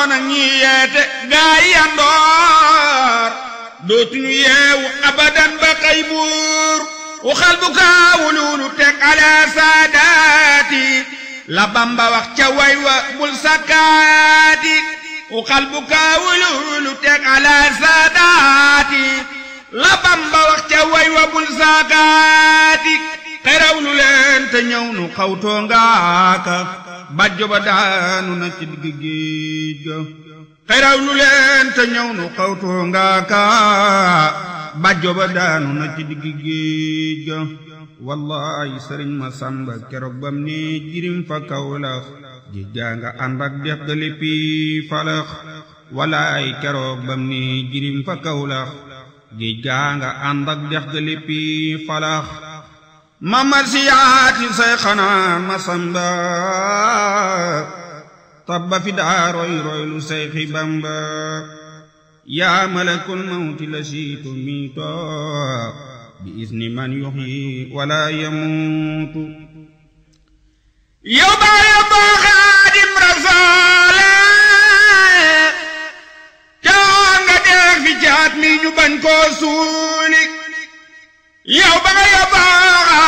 àndoon ak ñi yeete gaa yi àndoor dootuñu yeewu abadan ba xëy buur waxal bu kaawululu teg ala saadaati la bamba wax ca way wa bul sakkaati waxal bu kaawululu teg ala saadaati la bamba wax ca way wa bul sakkaati xeraw lu leen te ñëw nu xawtoo ngaaka bàjjo ba daanu na ci digg géej ga xeraw lu leen te ñëw nu xawtoo ngaaka bàjjo ba daanu na ci digg géej ga wallaay sëriñ ma sàmba keroog bam ne jirim fa kawlax géej gaa nga ànd ak dex ga léppi falax wallaay keroog bam ne jirim fa kawlax géej gaa nga ànd ak dex ga léppi falax mamar siyaati say xanaa ma samba tabba fi daa roy roy lu say xi bamba yaa malakul mawti la siitu miito bi isni man yuxyi wala yamuutu yow baa yow boo xaadim rasoole caa nga deex fi jaat mi ñu bañ koo suuli yow baa yow boo